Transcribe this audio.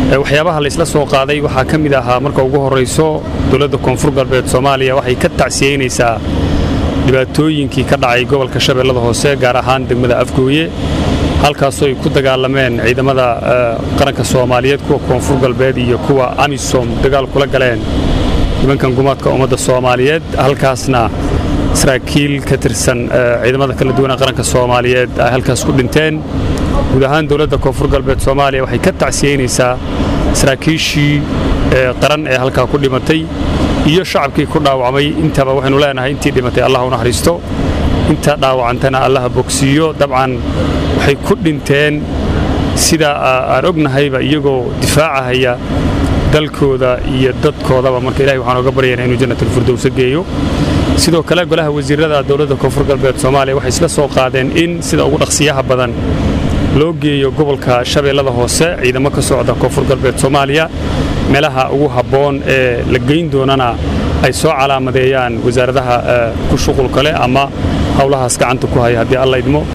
waxyaabaha laysla soo qaaday waxaa ka mid ahaa marka ugu horrayso dowladda koonfur galbeed soomaaliya waxay ka tacsiyeynaysaa dhibaatooyinkii ka dhacay gobolka shabeellada hoose gaar ahaan degmada afgooye halkaasoo ay ku dagaalameen ciidamada qaranka soomaaliyeed kuwa koonfur galbeed iyo kuwa amisom dagaal kula galeen nimankan gumaadka ummadda soomaaliyeed halkaasna saraakiil ka tirsan ciidamada kala duwana qaranka soomaaliyeed ay halkaas ku dhinteen guud ahaan dowladda koonfur galbeed soomaaliya waxay ka tacsiyeynaysaa saraakiishii qaran ee halkaa ku dhimatay iyo shacabkii ku dhaawacmay intaba waxaynu leenahay intii dhimatay allah u naxariisto inta dhaawacantana allaha bogsiiyo dabcan waxay ku dhinteen sida aan ognahayba iyagoo difaacahaya dalkooda iyo dadkoodaba marka ilahay waxaan oga baryaynaa inuu jannatalfirdowsa geeyo sidoo kale golaha wasiirada dowladda koonfur galbeed soomaaliya waxay isla soo qaadeen in sida ugu dhaqsiyaha badan loo geeyo gobolka shabeellada hoose ciidamo ka socda koonfur galbeed soomaaliya meelaha ugu habboon ee la geyn doonana ay soo calaamadeeyaan wasaaradaha ku shuqulka leh ama howlahaas gacanta ku haya haddii alla idmo